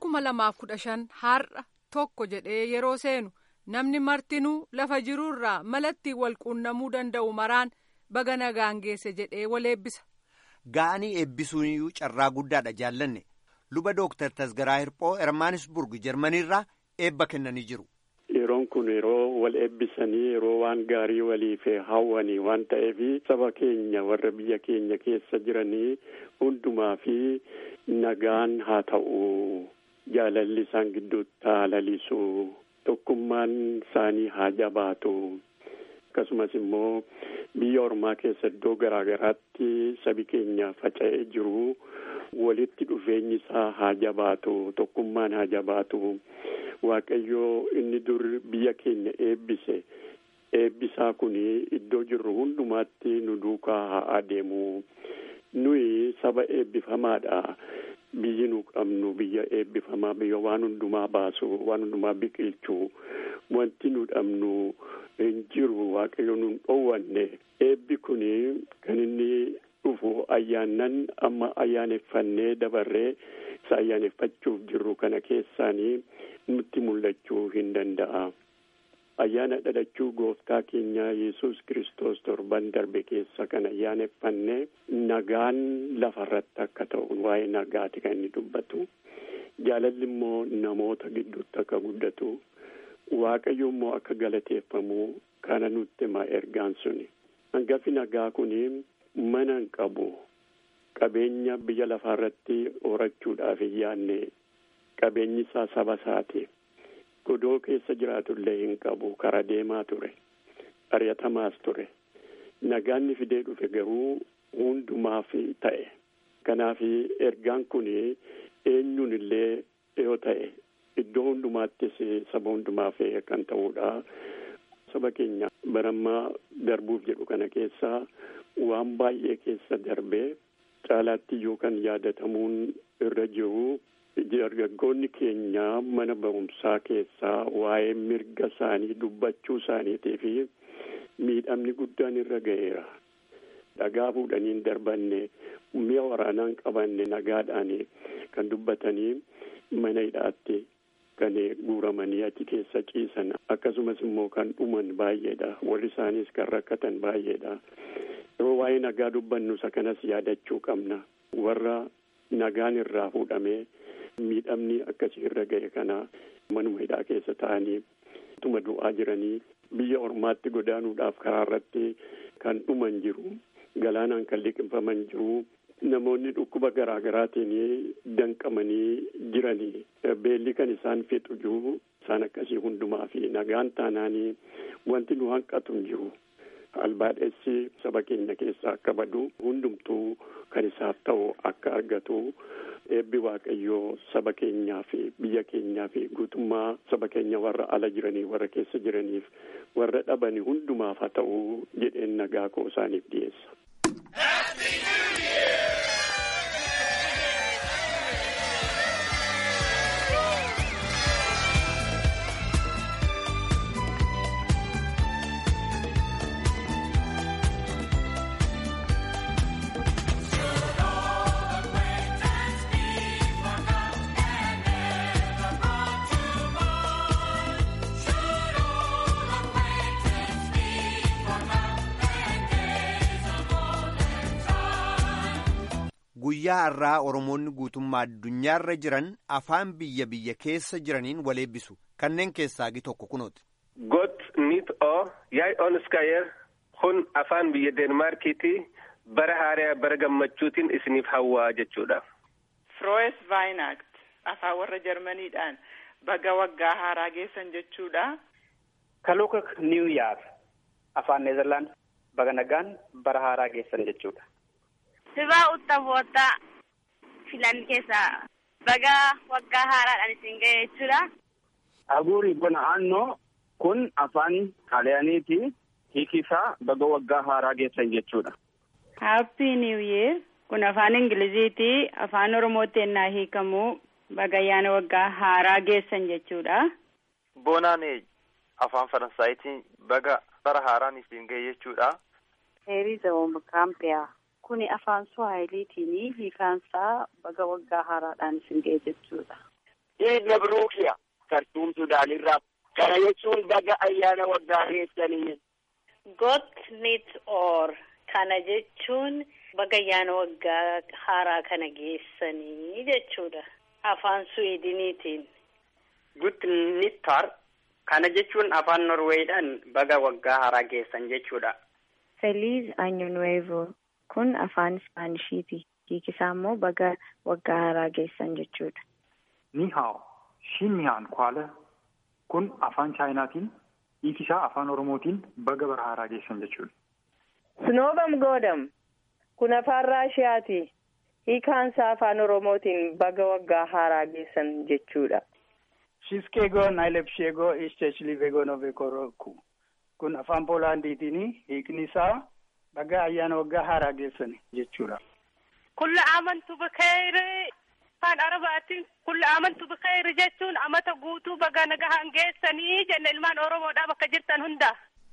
kuma lamaaf kudha shan har'a tokko jedhee yeroo seenu namni martinuu lafa jiruurraa malatti wal quunnamuu danda'u maraan baga nagaan geesse jedhee wal eebbisa. Ga'anii eebbisuuniyyuu carraa guddaadha jaallanne luba dooktar Tasgaraa Hirphoo Ermaanisburg Jarmaniirraa eebba kennanii jiru. Yeroon kun yeroo wal eebbisanii yeroo waan gaarii waliif hawwanii waan ta'eef saba keenya warra biyya keenya keessa jiranii hundumaa fi nagaan haa ta'u jaalalli isaan gidduutti haa lalisu tokkummaan isaanii haa jabaatu akkasumas immoo biyya ormaa keessa iddoo garaa garaatti sabi keenya faca'ee jiru walitti dhufeenyi isaa haa jabaatu tokkummaan haa jabaatu. Waaqayyoo inni dur biyya keenya eebbise eebbisaa kun iddoo jirru hundumaatti nu duukaa haa adeemu nuyi saba eebbifamaadha biyyi nu qabnu biyya eebbifamaa biyya waan hundumaa baasu waan hundumaa biqilchu wanti nu dhabnu hin jiru waaqayyo nu hin dhoowwanne eebbi kun kan inni dhufu ayyaannan amma ayyaaneffannee dabarree isa ayyaaneffachuuf jirru kana keessaanii. nutti mul'achuu hin danda'a. Ayyaana dhalachuu gooftaa keenya Yesus Kiristoos torban darbe keessa kan ayyaaneffannee nagaan lafarratti akka ta'u waa'ee nagaati kan inni dubbatu. Jaalalli immoo namoota gidduutti akka guddatu. Waaqayyo immoo akka galateeffamu kana nutti hima ergaan suni. Hangafi nagaa kuni mana hin qabu. Qabeenya biyya lafaarratti horachuudhaaf hin yaadne qabeenyi isaa saba isaati. Godoo keessa jiraatullee hin qabu kara deemaa ture. Ari'atamaas ture. Nagaanni fidee dhufe garuu hundumaaf ta'e. Kanaaf ergaan kun eenyuun illee yoo ta'e iddoo hundumaattis saba hundumaaf kan ta'udha. Saba keenya barammaa darbuuf jedhu kana keessaa waan baay'ee keessa darbee caalaatti iyyuu kan yaadatamuun irra jiru. Dargaggoonni keenya mana barumsaa keessaa waa'ee mirga isaanii dubbachuu isaaniitii fi miidhamni guddaan irra ga'eera. Dhagaa fuudhanii hin darbanne mi'a waraanaa hin qabanne nagaadhaan kan dubbatanii mana hidhaatti kan guuramanii achi keessa ciisan akkasumas immoo kan dhuman baay'eedha. Warri isaaniis kan rakkatan baay'eedha. Yeroo waa'ee nagaa dubbannu isa kanas yaadachuu qabna. Warra nagaan irraa fuudhamee. miidhamni akkasii irra ga'e kana manuma hidhaa keessa ta'anii tuma du'aa jiranii biyya ormaatti godaanuudhaaf karaa irratti kan dhuman jiru galaanaan kan liqimfaman jiru namoonni dhukkuba garaa garaatiin danqamanii jiranii beelli kan isaan fixu jiru isaan akkasii hundumaa fi nagaan taanaanii wanti nu hanqatu hin jiru. albaadhessi saba keenya keessaa akka badu hundumtuu kan isaaf ta'u akka argatu eebbi waaqayyoo saba keenyaa fi biyya keenyaa fi guutummaa saba keenya warra ala jiranii warra keessa jiraniif warra dhabanii hundumaaf haa ta'u jedheen nagaa koo isaaniif dhiyeessa. guyyaa har'aa oromoonni guutummaa addunyaarra jiran afaan biyya biyya keessa jiraniin wal eebbisu kanneen keessaa gi tokko kunooti. got nit o yaay onskayer kun afaan biyya deenmaarkiiti bara haaraa bara gammachuutiin isiniif hawwaa jechuudha. Froes Vaayinaakt afaan warra Jarmaniidhaan baga waggaa haaraa geessan jechuudha. Kalukak New Year afaan Neezerlaand baga nagaan bara haaraa geessan jechuudha. Sibaa uttafoota filan keessaa baga waggaa haaraadhaan isin ga'e jechuudha. Aguuri bona annoo kun afaan xaaliyaaniiti hiikisaa baga waggaa haaraa geessan jechuudha. Happy New Year kun afaan Ingiliziiti afaan Oromootti ennaa hiikamu baga ayyaana waggaa haaraa geessan jechuudha. Bonaane afaan Faransaayitiin baga bara haaraan isin ga'e jechuudha. Heeriza Wombukaampiyaa kuni afaan Suwaahiliitiin hiikaansaa baga waggaa haaraadhaan isin ga'e jechuudha. Iid Mabruukiya Kartuum Sudaanirraa. Kana jechuun baga ayyaana waggaa geessanii. Got nit or kana jechuun baga ayyaana waggaa haaraa kana geessanii jechuudha. Afaan Suwiidiniitiin. Gut nittar kana jechuun afaan Norweedhaan baga waggaa haaraa geessan jechuudha. Feliz Año Nuevo kun afaan Ispaanishiti. Hiikisaa immoo baga waggaa haaraa geessan jechuudha. Ni hao, shiniyaan kwaala kun afaan Chaayinaatiin, hiikisaa afaan Oromootiin baga bara haaraa geessan jechuudha. Snoobam Goodam kun afaan Raashiyaati. Hiikaansaa afaan Oromootiin baga waggaa haaraa geessan jechuudha. Shiskego Nailepshego Ishtechilivego Novekoroku kun afaan Poolaandiitiin hiikni isaa baga ayyaana waggaa haaraa geessan jechuudha. Kulla amantu bikheeri afaan Arabaatiin kulla amantu bikheeri jechuun amata guutuu baga nagahaan geessanii jenna ilmaan Oromoodhaa bakka jirtan hunda.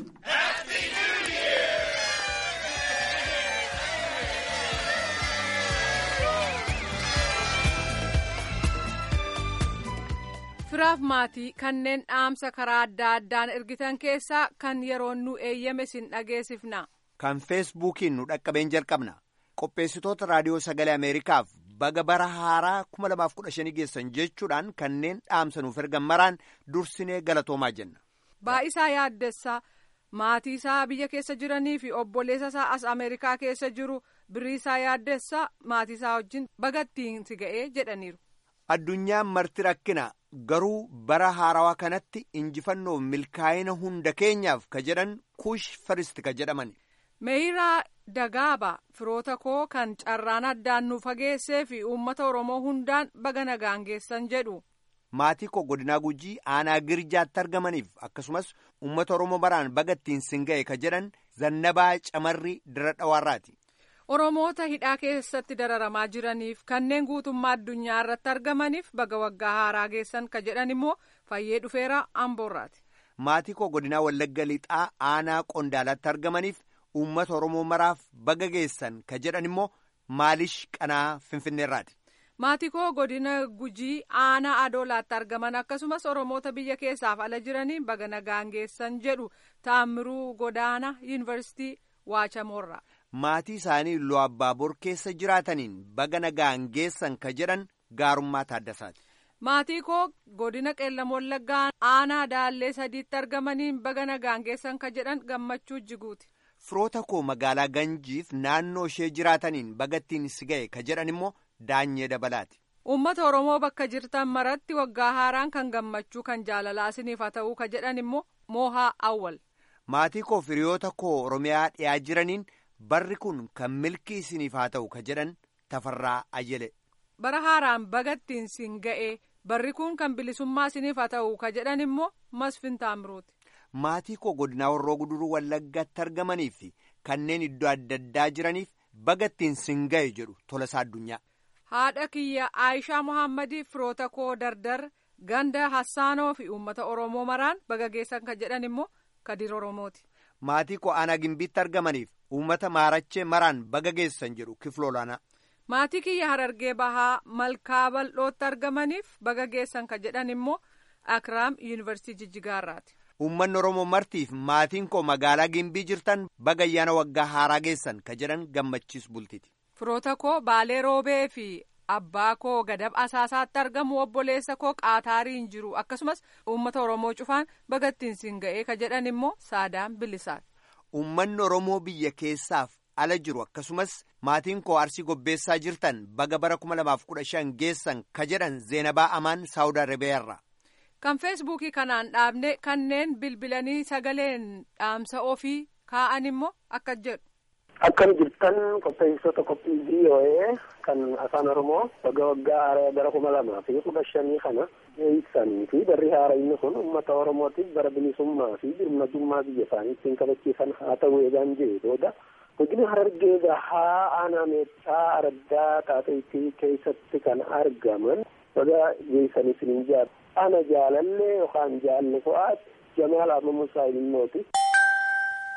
firaaf maatii kanneen dhaamsa karaa adda addaan ergitan keessaa kan yeroon nu eeyyame sin dhageessifna. kan feesbuukiin nu dhaqqabeen jalqabna qopheessitoota raadiyoo sagalee ameerikaaf baga bara haaraa 2015 geessan jechuudhaan kanneen dhaamsa nuuf ergan maraan dursinee galatoomaa jenna. Baa'isaa yaaddessaa maatii isaa biyya keessa jiranii fi obboleessa isaa as ameerikaa keessa jiru biriisaa yaaddessaa maatii isaa wajjin bagattiin si ga'ee jedhaniiru. Addunyaan marti rakkina garuu bara haarawaa kanatti injifannoof milkaa'ina hunda keenyaaf ka jedhan kuush faristi ka jedhaman. Meeyiraa Dagaaba firoota koo kan carraan addaan nu fageessee fi uummata Oromoo hundaan baga nagaan geessan jedhu. Maatii koo godinaa gujii aanaa girjaatti argamaniif akkasumas uummata Oromoo baraan baga ittiin sin ga'e ka jedhan zannabaa camarri dira dhawaarraati. Oromoota hidhaa keessatti dararamaa jiraniif kanneen guutummaa addunyaa irratti argamaniif baga waggaa haaraa geessan ka jedhan immoo fayyee dhufeera amboorraati. Maatii koo godinaa Wallagga Lixaa aanaa Qondaalaatti argamaniif uummata Oromoo maraaf baga geessan ka jedhan immoo maalish qanaa Finfinneerraati. Maatii koo godina Gujii aanaa Adoolaatti argaman akkasumas Oromoota biyya keessaaf ala jiraniin baga nagaan geessan jedhu Taammiruu Godaana Yuunivarsiitii Waachamoorraa. Maatii isaanii Iluu Abbaaboor keessa jiraataniin baga nagaan geessan ka jedhan gaarummaa Taaddasaati. Maatii koo godina qeellam wallaggaa aanaa daallee sadiitti argamaniin baga nagaan geessan ka jedhan gammachuu jiguuti. Firoota koo magaalaa Ganjiif naannoo ishee jiraataniin bagattiin si ga'e ka jedhan immoo daanyee dabalaati. Uummata Oromoo bakka jirtan maratti waggaa haaraan kan gammachuu kan jaalalaa isiniif haa ta'uu ka jedhan immoo moohaa awwal. Maatii koo firiyoota koo Oromiyaa dhiyaa jiraniin barri kun kan milkii isiniif haa ta'u ka jedhan tafarraa ayyele. Bara haaraan bagattiin sin ga'e barri kun kan bilisummaa isiniif haa ta'u ka jedhan immoo masfin taamruuti. Maatii koo godinaa warroo guduruu wallaggaatti argamanii fi kanneen iddoo adda addaa jiraniif bagattiin sin ga'e jedhu tolasaa addunyaa. Haadha kiyya Aayishaa Muhammadiif firoota koo dardar ganda Hassaanoo fi uummata Oromoo maraan baga geessan ka jedhan immoo Kadir Oromooti. Maatii koo aanaa gimbiitti argamaniif uummata maarachee maraan baga geessan jedhu kifloolaanaa. Maatii kiyya harargee bahaa malkaa bal'ootti argamaniif baga geessan ka jedhan immoo Akiraam Yuunivarsiitii Jijjigaarraati. Uummanni Oromoo martiif maatiin koo magaalaa gimbii jirtan baga ayyaana waggaa haaraa geessan ka jedhan gammachiis bultiti. Firoota koo Baalee Roobee fi abbaa koo Gadab Asaasaatti argamu obboleessa koo Qaataariin jiru akkasumas uummata Oromoo cufaan bagattiin sin ga'ee ka jedhan immoo Saadaan Bilisaati. Uummanni Oromoo biyya keessaaf ala jiru akkasumas maatiin koo arsii gobbeessaa jirtan baga bara kuma lamaaf kudha shan geessan ka jedhan Zeenabaa Amaan Saawud Arabiyaarra. Kan feesbuukii kanaan dhaabne kanneen bilbilanii sagaleen dhaamsa ofii kaa'an immoo akka jedhu. Akkam jirtan qopheessitoota qophii VOA kan afaan Oromoo baga waggaa bara kuma lamaa fi kudha shanii kana geessanii fi barri haarayni kun uummata Oromootiif bara bilisummaa fi birmadummaa biyya isaanii ittiin kabachiisan haa ta'u eegaan jee booda godina harargee bahaa aanaa meexxaa araddaa xaaxiitii keessatti kan argaman baga geessanii isiniin jaadha ana jaalallee yookaan jaalle fo'aat jamaal amma musaa ilmooti.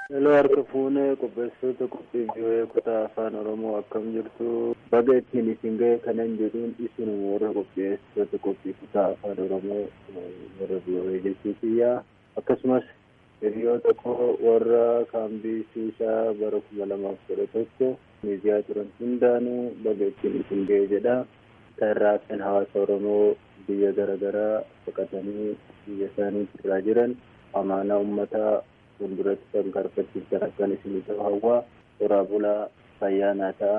Hello harka fuunee qopheessitoota qophii biyyoee kutaa afaan oromoo akkam jirtu baga ittiin isin ga'e kanan jedhuun isin warra qopheessitoota qophii kutaa afaan oromoo warra biyyoee jechuutiyyaa akkasumas hiriyoota koo warra kaambii shiishaa bara kuma lamaaf kudha tokko miidiyaa turan hundaanuu baga ittiin isin ga'e jedha irraa kan hawaasa oromoo biyya garaagaraa baqatanii biyya isaanii irraa jiran amaanaa uummataa fuulduratti kan karfachiisan akkan isin ta'u hawwaa toraa bulaa fayyaanaa ta'a.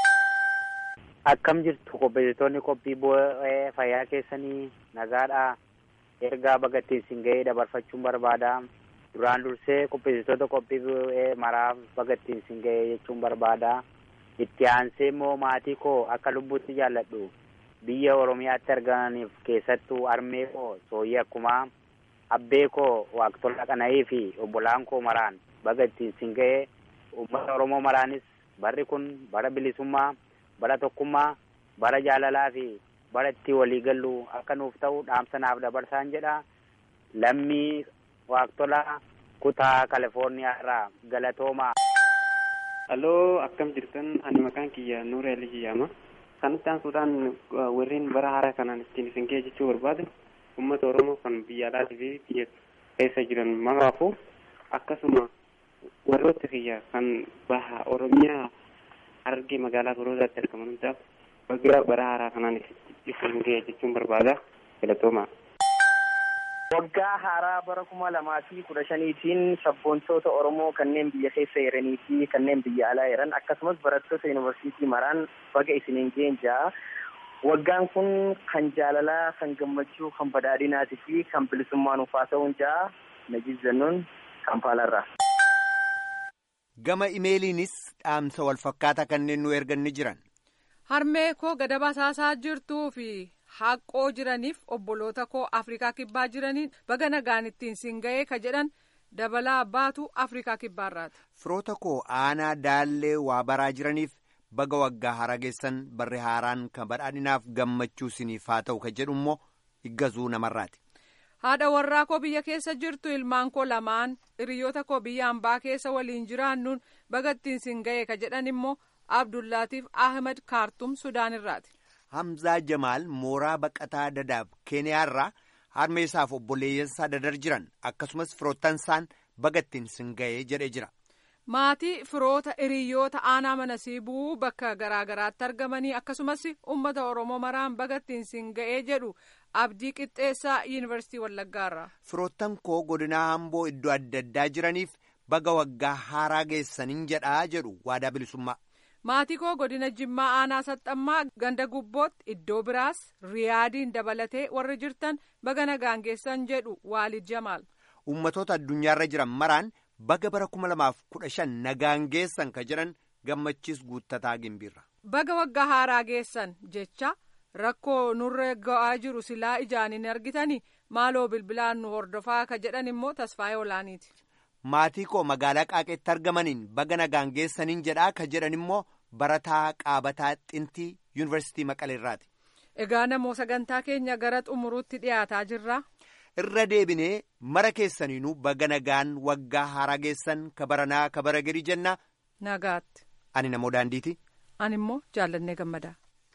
Akkam jirtu qopheessitoonni qophii bu'ee fayyaa keessanii nagaadha. Ergaa bagattiin isin ga'ee dabarfachuun barbaada. Duraan dursee qopheessitoota qophii bu'ee maraaf bagattiin isin ga'ee jechuun barbaada. Itti aansee immoo maatii koo akka lubbuutti jaalladhu. Biyya Oromiyaatti argamaniif keessattuu armee koo sooyyii akkumaa abbee koo waaqtola qana'ii fi obbolaan koo maraan baga ittiin isin ga'ee uummata oromoo maraanis barri kun bara bilisummaa bara tokkummaa bara jaalalaa fi bara itti walii gallu akka nuuf ta'u dhaamsa naaf dabarsaan jedha lammii waaqtolaa kutaa kalifoorniyaa irraa galatoomaa. Halloo akkam jirtan ani maqaan kiyya Nuura Alii Jiyyaama. Kanatti aansuudhaan warreen bara haaraa kanaan ittiin isin ga'e jechuu barbaadu uummata oromoo kan biyya alaatii fi biyya keessa jiran maraafuu akkasuma warroota kiyya kan baha oromiyaa harargee magaalaa gorootaatti argaman hundaaf baga bara haaraa kanaan isin ga'e jechuun barbaada galatoomaa. Waggaa haaraa bara kuma lamaa fi kudha shaniitiin sabboontoota Oromoo kanneen biyya keessa jiranii fi kanneen biyya alaa jiran akkasumas barattoota yuunivarsiitii maraan baga isiniin ga'een ja'a. Waggaan kun kan jaalalaa, kan gammachuu, kan badhaadhinaatii fi kan bilisummaa nuuf haa ta'uun ja'a. Najiib Zannuun Kampaalarraa. Gama imeeliinis dhaamsa wal fakkaataa kanneen nu ergan ni jiran. Harmee koo gada basaasaa jirtuu fi haaqqoo jiraniif obboloota koo Afrikaa kibbaa jiraniin baga nagaan ittiin siin ga'ee ka jedhan dabalaa baatu Afrikaa kibbaarraati. Firoota koo aanaa daallee waa baraa jiraniif. baga waggaa haaraa geessan barri haaraan kan badhaadhinaaf gammachuu isiniif haa ta'u ka jedhu immoo iggazuu namarraati. haadha warraa koo biyya keessa jirtu ilmaan koo lamaan hiriyoota koo biyya hambaa keessa waliin jiraannuun baga ittiin siin ga'e ka jedhan immoo abdullaatiif ahmed kaartum sudaan irraati. hamzaa jamaal mooraa baqataa dadaab keeniyaarraa harmee isaaf obboleeyyansaa dadar jiran akkasumas firoottan baga ittiin siin ga'ee jedhee jira. maatii firoota hiriyoota aanaa mana siibuu bakka garaagaraatti argamanii akkasumas ummata oromoo maraan baga ittiin siin ga'ee jedhu abdii qixxeessaa yuunivarsiitii wallaggaarraa. firoottan koo godinaa hamboo iddoo adda addaa jiraniif baga waggaa haaraa geessaniin jedhaa jedhu waadaa bilisummaa. maatii koo godina jimmaa aanaa saxxammaa ganda gubbootti iddoo biraas riyaadiin dabalatee warri jirtan baga nagaan geessan jedhu waalid jamaal. ummatoota addunyaarra jiran maraan. baga bara kuma lamaaf kudha shan nagaan geessan ka jedhan gammachiis guuttataa gimbiirra. baga waggaa haaraa geessan jecha rakkoo nurra ga'aa jiru silaa ijaan hin argitanii maaloo bilbilaan nu hordofaa ka jedhan immoo tasfaayee olaaniiti. maatii koo magaalaa qaaqeetti argamaniin baga nagaan geessaniin jedhaa ka jedhan immoo barataa qaabataa xintii yuunivarsiitii maqaleerraati. egaa namoo sagantaa keenya gara xumuruutti dhiyaataa jirra. irra deebinee mara keessaniinuu baga nagaan waggaa haaraa geessan ka baranaa ka bara gadi jenna. nagaatti. ani namoo daandiiti. ani immoo jaallannee gammadaa.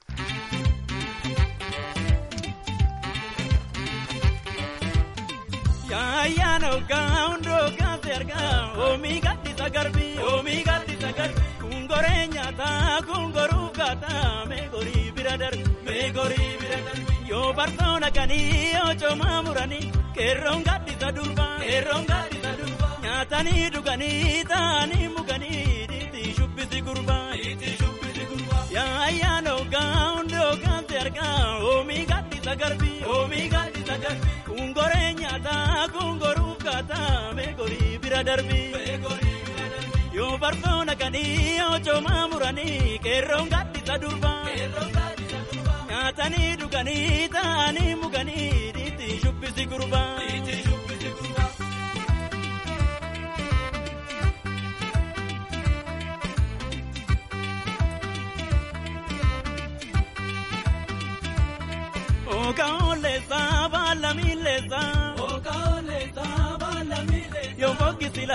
Yaayaan hoggaa hundoo gaase argaa oomii gaddisa garbii oomii gaddisa garbii kungoree nyaataa kungoruu gaataa meegorii bira darbi meegorii bira darbi yoo bartoona kanii yoo coomaa muranii qeerroon gaddisa durbaa qeerroon gaddisa durbaa nyaatanii dhuganii taa'anii muganii dhiitii shubbisi gurbaa dhiitii shubbisi gurbaa yaayaan hoggaa hundoo gaase argaa oomii gaddisa garbii oomii gaddisa garbii. Kungoree nyaataa kungoruu kaataa meegorii bira darbii. Yoo bartoona kanii yoo coomaa muranii qeerroon gaddisa durbaa. Nyaatanii dhuganii taa'anii muganii dhiitii shubbisi gurbaa. Okaolesa balamilesa. Okaolesa balamilesa. Yo fokkisi